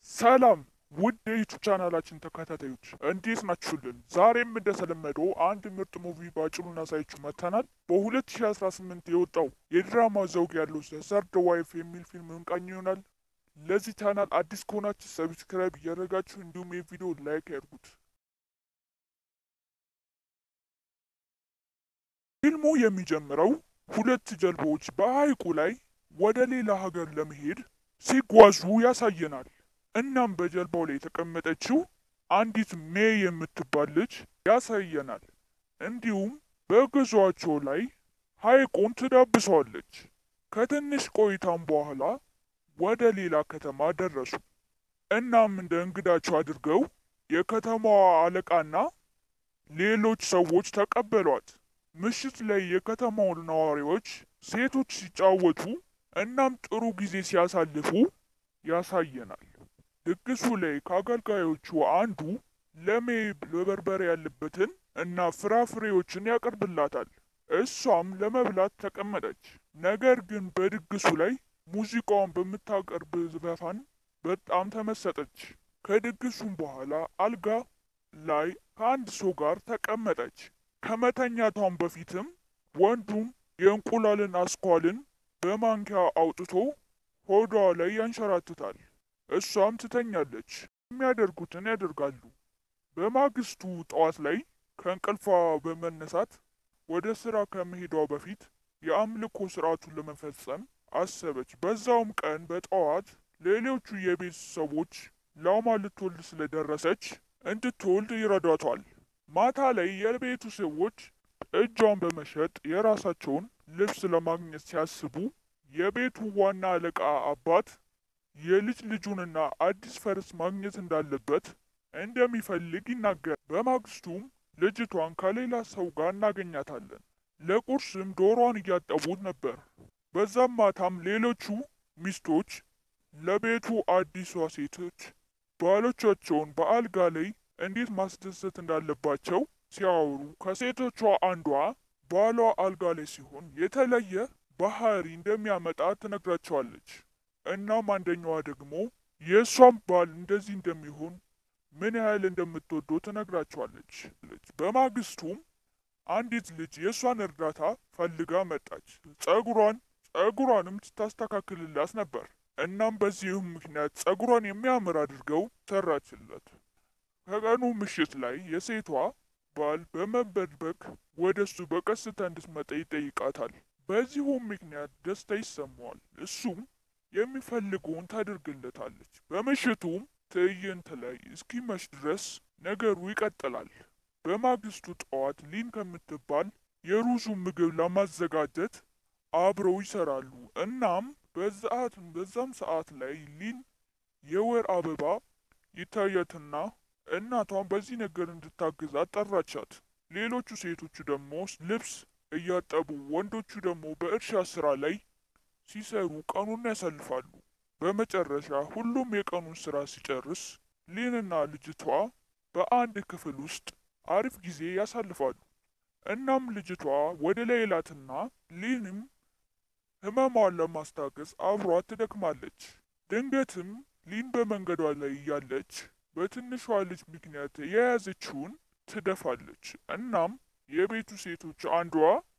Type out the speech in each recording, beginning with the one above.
ሰላም ውድ የዩቱብ ቻናላችን ተከታታዮች እንዴት ናችሁልን? ዛሬም እንደተለመደው አንድ ምርጥ ሙቪ ባጭሩ እናሳያችሁ መጥተናል። በ2018 የወጣው የድራማ ዘውግ ያለው ሰርድ ዋይፍ የሚል ፊልም እንቃኝ ይሆናል። ለዚህ ቻናል አዲስ ከሆናችሁ ሰብስክራይብ እያደረጋችሁ እንዲሁም የቪዲዮ ላይክ ያድርጉት። ፊልሙ የሚጀምረው ሁለት ጀልባዎች በሐይቁ ላይ ወደ ሌላ ሀገር ለመሄድ ሲጓዙ ያሳየናል። እናም በጀልባው ላይ የተቀመጠችው አንዲት ሜይ የምትባል ልጅ ያሳየናል። እንዲሁም በጉዟቸው ላይ ሐይቁን ትዳብሰዋለች። ከትንሽ ቆይታም በኋላ ወደ ሌላ ከተማ ደረሱ። እናም እንደ እንግዳቸው አድርገው የከተማዋ አለቃና ሌሎች ሰዎች ተቀበሏት። ምሽት ላይ የከተማው ነዋሪዎች ሴቶች ሲጫወቱ እናም ጥሩ ጊዜ ሲያሳልፉ ያሳየናል። ድግሱ ላይ ከአገልጋዮቹ አንዱ ለሜይ በበርበሬ ያለበትን እና ፍራፍሬዎችን ያቀርብላታል። እሷም ለመብላት ተቀመጠች። ነገር ግን በድግሱ ላይ ሙዚቃዋን በምታቀርብ ዘፋን በጣም ተመሰጠች። ከድግሱም በኋላ አልጋ ላይ ከአንድ ሰው ጋር ተቀመጠች። ከመተኛቷም በፊትም ወንዱም የእንቁላልን አስኳልን በማንኪያ አውጥቶ ሆዷ ላይ ያንሸራትታል። እሷም ትተኛለች። የሚያደርጉትን ያደርጋሉ። በማግስቱ ጠዋት ላይ ከእንቅልፏ በመነሳት ወደ ስራ ከመሄዷ በፊት የአምልኮ ስርዓቱን ለመፈጸም አሰበች። በዛውም ቀን በጠዋት ሌሎቹ የቤት ሰዎች ላሟ ልትወልድ ስለደረሰች እንድትወልድ ይረዷታል። ማታ ላይ የቤቱ ሰዎች እጇን በመሸጥ የራሳቸውን ልብስ ለማግኘት ሲያስቡ የቤቱ ዋና አለቃ አባት የልጅ ልጁንና አዲስ ፈረስ ማግኘት እንዳለበት እንደሚፈልግ ይናገራል። በማግስቱም ልጅቷን ከሌላ ሰው ጋር እናገኛታለን። ለቁርስም ዶሯን እያጠቡት ነበር። በዛም ማታም ሌሎቹ ሚስቶች ለቤቱ አዲሷ ሴቶች ባሎቻቸውን በአልጋ ላይ እንዴት ማስደሰት እንዳለባቸው ሲያወሩ ከሴቶቿ አንዷ ባሏ አልጋ ላይ ሲሆን የተለየ ባህሪ እንደሚያመጣ ትነግራቸዋለች። እናም አንደኛዋ ደግሞ የእሷም ባል እንደዚህ እንደሚሆን ምን ያህል እንደምትወደው ትነግራቸዋለች። በማግስቱም አንዲት ልጅ የእሷን እርዳታ ፈልጋ መጣች። ጸጉሯን ጸጉሯንም ስታስተካክልላት ነበር። እናም በዚህም ምክንያት ጸጉሯን የሚያምር አድርገው ሰራችለት። ከቀኑ ምሽት ላይ የሴቷ ባል በመበድበቅ ወደ እሱ በቀስታ እንድትመጣ ይጠይቃታል። በዚሁም ምክንያት ደስታ ይሰማዋል። እሱም የሚፈልገውን ታደርግለታለች። በምሽቱም ትዕይንት ላይ እስኪመሽ ድረስ ነገሩ ይቀጥላል። በማግስቱ ጠዋት ሊን ከምትባል የሩዙን ምግብ ለማዘጋጀት አብረው ይሰራሉ። እናም በዛት በዛም ሰዓት ላይ ሊን የወር አበባ ይታያትና እናቷን በዚህ ነገር እንድታግዛት ጠራቻት። ሌሎቹ ሴቶቹ ደግሞ ልብስ እያጠቡ፣ ወንዶቹ ደግሞ በእርሻ ስራ ላይ ሲሰሩ ቀኑን ያሳልፋሉ። በመጨረሻ ሁሉም የቀኑን ስራ ሲጨርስ ሊንና ልጅቷ በአንድ ክፍል ውስጥ አሪፍ ጊዜ ያሳልፋሉ። እናም ልጅቷ ወደ ሌላትና ሊንም ህመሟን ለማስታገስ አብሯት ትደክማለች። ድንገትም ሊን በመንገዷ ላይ እያለች በትንሿ ልጅ ምክንያት የያዘችውን ትደፋለች። እናም የቤቱ ሴቶች አንዷ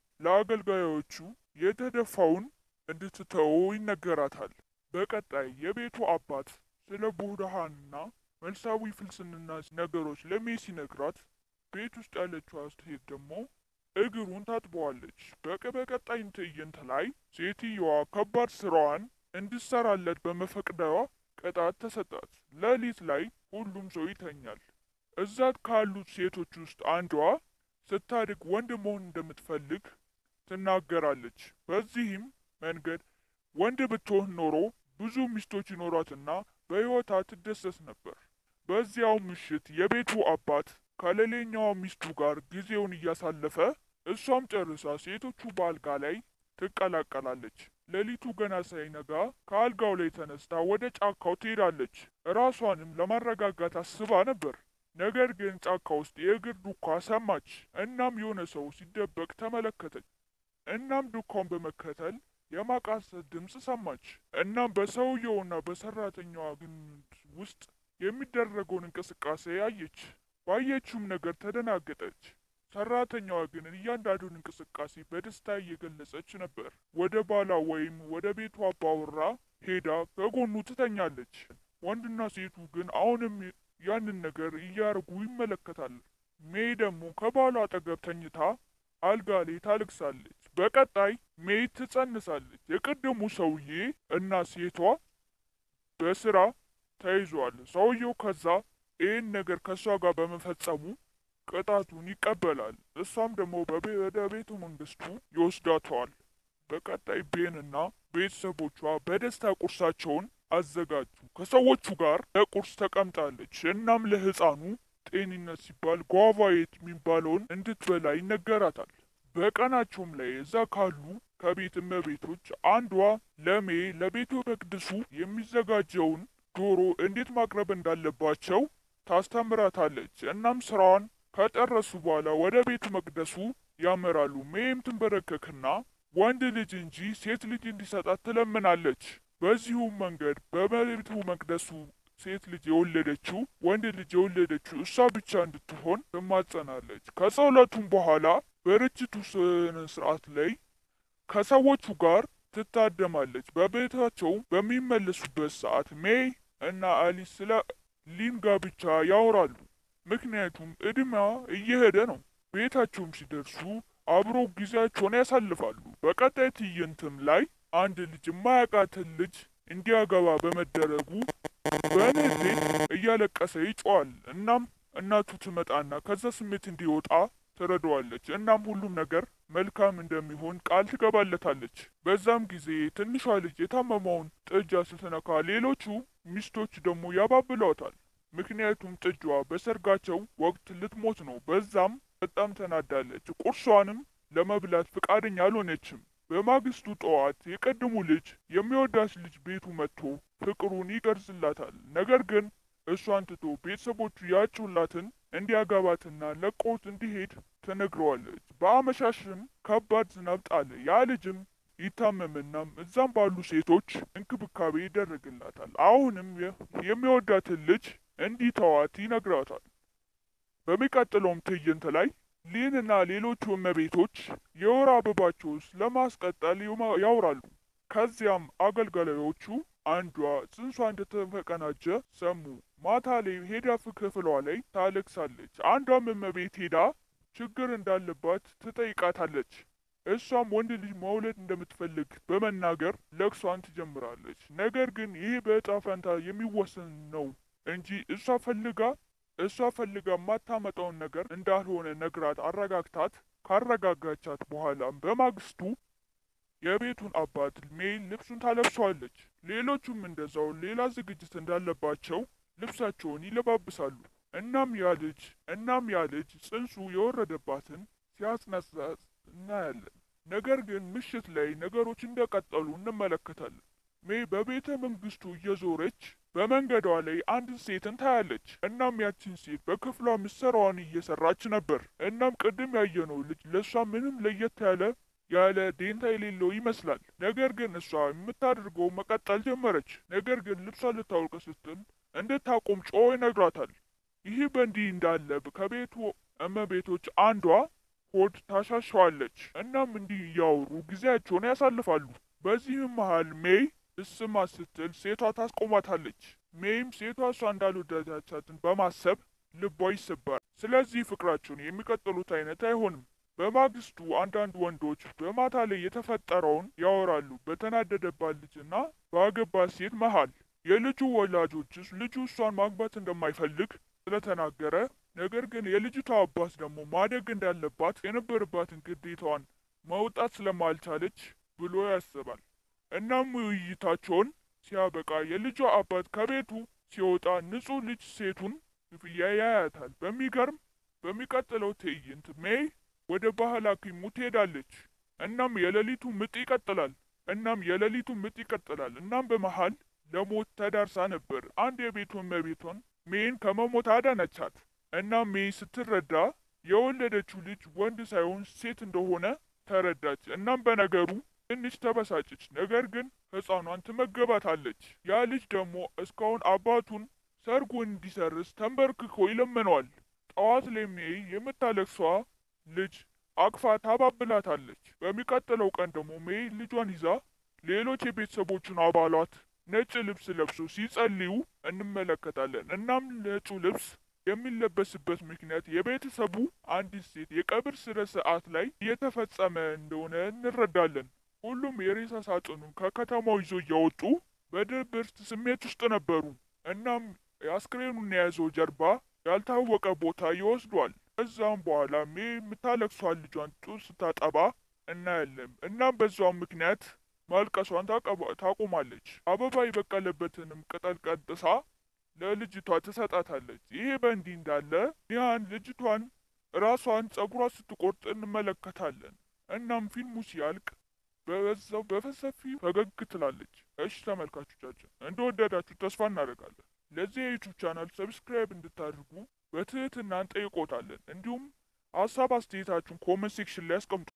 ለአገልጋዮቹ የተደፋውን እንድትተወው ይነገራታል። በቀጣይ የቤቱ አባት ስለ ቡድሃንና መልሳዊ ፍልስንና ነገሮች ለሜይ ሲነግራት ቤት ውስጥ ያለችው ሴት ደግሞ እግሩን ታጥበዋለች። በቀጣይ ትዕይንት ላይ ሴትየዋ ከባድ ስራዋን እንድሰራለት በመፈቅደዋ ቅጣት ተሰጣት። ሌሊት ላይ ሁሉም ሰው ይተኛል። እዛ ካሉት ሴቶች ውስጥ አንዷ ስታድግ ወንድ መሆን እንደምትፈልግ ትናገራለች። በዚህም መንገድ ወንድ ብትሆን ኖሮ ብዙ ሚስቶች ይኖሯትና በሕይወቷ ትደሰት ነበር። በዚያው ምሽት የቤቱ አባት ከሌላኛዋ ሚስቱ ጋር ጊዜውን እያሳለፈ እሷም ጨርሳ ሴቶቹ በአልጋ ላይ ትቀላቀላለች። ሌሊቱ ገና ሳይነጋ ከአልጋው ላይ ተነስታ ወደ ጫካው ትሄዳለች። ራሷንም ለማረጋጋት አስባ ነበር። ነገር ግን ጫካ ውስጥ የእግር ዱካ ሰማች። እናም የሆነ ሰው ሲደበቅ ተመለከተች። እናም ዱካውን በመከተል የማቃሰት ድምፅ ሰማች። እናም በሰውየውና በሰራተኛዋ ግንኙነት ውስጥ የሚደረገውን እንቅስቃሴ አየች። ባየችውም ነገር ተደናገጠች። ሰራተኛዋ ግን እያንዳንዱን እንቅስቃሴ በደስታ እየገለጸች ነበር። ወደ ባሏ ወይም ወደ ቤቷ አባወራ ሄዳ ከጎኑ ትተኛለች። ወንድና ሴቱ ግን አሁንም ያንን ነገር እያደረጉ ይመለከታል። ሜይ ደግሞ ከባሏ አጠገብ ተኝታ አልጋ ላይ ታለቅሳለች። በቀጣይ ሜይ ትጸንሳለች። የቅድሙ ሰውዬ እና ሴቷ በስራ ተይዟል። ሰውየው ከዛ ይህን ነገር ከእሷ ጋር በመፈጸሙ ቅጣቱን ይቀበላል። እሷም ደግሞ ወደ ቤተ መንግስቱ ይወስዳተዋል። በቀጣይ ቤንና ቤተሰቦቿ በደስታ ቁርሳቸውን አዘጋጁ። ከሰዎቹ ጋር ለቁርስ ተቀምጣለች። እናም ለህፃኑ ጤንነት ሲባል ጓቫየት የሚባለውን እንድትበላ ይነገራታል። በቀናቸውም ላይ እዛ ካሉ ከቤት እመቤቶች አንዷ ለሜ ለቤተ መቅደሱ የሚዘጋጀውን ዶሮ እንዴት ማቅረብ እንዳለባቸው ታስተምራታለች። እናም ስራዋን ከጨረሱ በኋላ ወደ ቤተ መቅደሱ ያመራሉ። ሜም ትንበረከክና ወንድ ልጅ እንጂ ሴት ልጅ እንዲሰጣት ትለምናለች። በዚሁም መንገድ በቤተ መቅደሱ ሴት ልጅ የወለደችው ወንድ ልጅ የወለደችው እሷ ብቻ እንድትሆን ትማጸናለች። ከጸሎቱም በኋላ በርችቱ ስነ ስርዓት ላይ ከሰዎቹ ጋር ትታደማለች። በቤታቸው በሚመለሱበት ሰዓት ሜይ እና አሊስ ስለ ሊን ጋብቻ ያወራሉ። ምክንያቱም እድሜዋ እየሄደ ነው። ቤታቸውም ሲደርሱ አብሮ ጊዜያቸውን ያሳልፋሉ። በቀጣይ ትዕይንትም ላይ አንድ ልጅ የማያውቃትን ልጅ እንዲያገባ በመደረጉ በንዴት እያለቀሰ ይጮዋል። እናም እናቱ ትመጣና ከዛ ስሜት እንዲወጣ ትረዳዋለች። እናም ሁሉም ነገር መልካም እንደሚሆን ቃል ትገባለታለች። በዛም ጊዜ ትንሿ ልጅ የታመመውን ጥጃ ስትነካ ሌሎቹ ሚስቶች ደግሞ ያባብሏታል። ምክንያቱም ጥጃዋ በሰርጋቸው ወቅት ልትሞት ነው። በዛም በጣም ተናዳለች። ቁርሷንም ለመብላት ፍቃደኛ አልሆነችም። በማግስቱ ጠዋት የቀድሙ ልጅ የሚወዳት ልጅ ቤቱ መጥቶ ፍቅሩን ይገልጽላታል። ነገር ግን እሷን ትቶ ቤተሰቦቹ ያጩላትን እንዲያገባትና ለቆት እንዲሄድ ትነግረዋለች። በአመሻሽም ከባድ ዝናብ ጣለ። ያ ልጅም ይታመምናም እዛም ባሉ ሴቶች እንክብካቤ ይደረግላታል። አሁንም የሚወዳትን ልጅ እንዲተዋት ይነግራታል። በሚቀጥለውም ትዕይንት ላይ ሊንና ሌሎቹ እመቤቶች የወር አበባቸውስ ለማስቀጠል ያወራሉ። ከዚያም አገልጋዮቹ አንዷ ጽንሷ እንደተቀናጀ ሰሙ። ማታ ላይ ሄዳ ክፍሏ ላይ ታለቅሳለች። አንዷም እመቤት ሄዳ ችግር እንዳለባት ትጠይቃታለች። እሷም ወንድ ልጅ መውለድ እንደምትፈልግ በመናገር ለቅሷን ትጀምራለች። ነገር ግን ይህ በዕጣ ፈንታ የሚወሰን ነው እንጂ እሷ ፈልጋ እሷ ፈልጋ የማታመጣውን ነገር እንዳልሆነ ነግራት አረጋግታት ካረጋጋቻት በኋላም በማግስቱ የቤቱን አባት ሜይ ልብሱን ታለብሰዋለች። ሌሎቹም እንደዛው ሌላ ዝግጅት እንዳለባቸው ልብሳቸውን ይለባብሳሉ። እናም ያ ልጅ እናም ያ ልጅ ጽንሱ የወረደባትን ሲያጽነሳት እናያለን። ነገር ግን ምሽት ላይ ነገሮች እንደቀጠሉ እንመለከታለን። ሜይ በቤተ መንግስቱ እየዞረች በመንገዷ ላይ አንድን ሴትን ታያለች። እናም ያችን ሴት በክፍሏ ምሰራዋን እየሰራች ነበር። እናም ቅድም ያየነው ልጅ ለእሷ ምንም ለየት ያለ ያለ ዴንታ የሌለው ይመስላል። ነገር ግን እሷ የምታደርገው መቀጠል ጀመረች። ነገር ግን ልብሷ ልታወልቅ ስትል እንድታቆም ጮ ይነግራታል። ይህ በእንዲህ እንዳለ ከቤቱ እመቤቶች አንዷ ሆድ ታሻሸዋለች። እናም እንዲህ እያወሩ ጊዜያቸውን ያሳልፋሉ። በዚህም መሃል ሜይ እስማ ስትል ሴቷ ታስቆማታለች። ሜይም ሴቷ እሷ እንዳልወደዳቻትን በማሰብ ልቧ ይሰባል። ስለዚህ ፍቅራቸውን የሚቀጥሉት አይነት አይሆንም። በማግስቱ አንዳንድ ወንዶች በማታ ላይ የተፈጠረውን ያወራሉ። በተናደደባት ልጅና በአገባት ሴት መሃል የልጁ ወላጆችስ ልጁ እሷን ማግባት እንደማይፈልግ ስለተናገረ ነገር ግን የልጅቷ አባት ደግሞ ማደግ እንዳለባት የነበረባትን ግዴታዋን መውጣት ስለማልቻለች ብሎ ያስባል። እናም ውይይታቸውን ሲያበቃ የልጇ አባት ከቤቱ ሲወጣ ንጹሕ ልጅ ሴቱን ያያያታል። በሚገርም በሚቀጥለው ትዕይንት ሜይ ወደ ባህል ሐኪሙ ትሄዳለች። እናም የሌሊቱ ምጥ ይቀጥላል። እናም የሌሊቱ ምጥ ይቀጥላል። እናም በመሃል ለሞት ተዳርሳ ነበር። አንድ የቤቱ እመቤቷን ሜይን ከመሞት አዳነቻት። እናም ሜይ ስትረዳ የወለደችው ልጅ ወንድ ሳይሆን ሴት እንደሆነ ተረዳች። እናም በነገሩ ትንሽ ተበሳጨች። ነገር ግን ሕፃኗን ትመገባታለች። ያ ልጅ ደግሞ እስካሁን አባቱን ሰርጉን እንዲሰርዝ ተንበርክኮ ይለምነዋል። ጠዋት ላይ ሜይ የምታለቅሷ ልጅ አቅፋ ታባብላታለች። በሚቀጥለው ቀን ደግሞ ሜይ ልጇን ይዛ ሌሎች የቤተሰቦቹን አባላት ነጭ ልብስ ለብሶ ሲጸልዩ እንመለከታለን። እናም ነጩ ልብስ የሚለበስበት ምክንያት የቤተሰቡ አንዲት ሴት የቀብር ስነ ስርዓት ላይ እየተፈጸመ እንደሆነ እንረዳለን። ሁሉም የሬሳ ሳጥኑን ከከተማው ይዞ እያወጡ በድብርት ስሜት ውስጥ ነበሩ። እናም የአስክሬኑን የያዘው ጀርባ ያልታወቀ ቦታ ይወስዷል። ከዛም በኋላ ሜይ የምታለቅሷን ልጇን ጡት ስታጠባ እናያለን። እናም በዛውም ምክንያት ማልቀሷን ታቆማለች። አበባ የበቀለበትንም ቅጠል ቀጥሳ ለልጅቷ ትሰጣታለች። ይሄ በእንዲህ እንዳለ ኒያን ልጅቷን ራሷን ጸጉሯ ስትቆርጥ እንመለከታለን። እናም ፊልሙ ሲያልቅ በዛው በሰፊ ፈገግ ትላለች። እሺ ተመልካቾቻችን እንደወደዳችሁ ተስፋ እናደርጋለን። ለዚህ የዩቱብ ቻናል ሰብስክራይብ እንድታደርጉ በትህትና እንጠይቆታለን። እንዲሁም ሀሳብ አስተያየታችሁን ኮመንት ሴክሽን ላይ አስቀምጡ።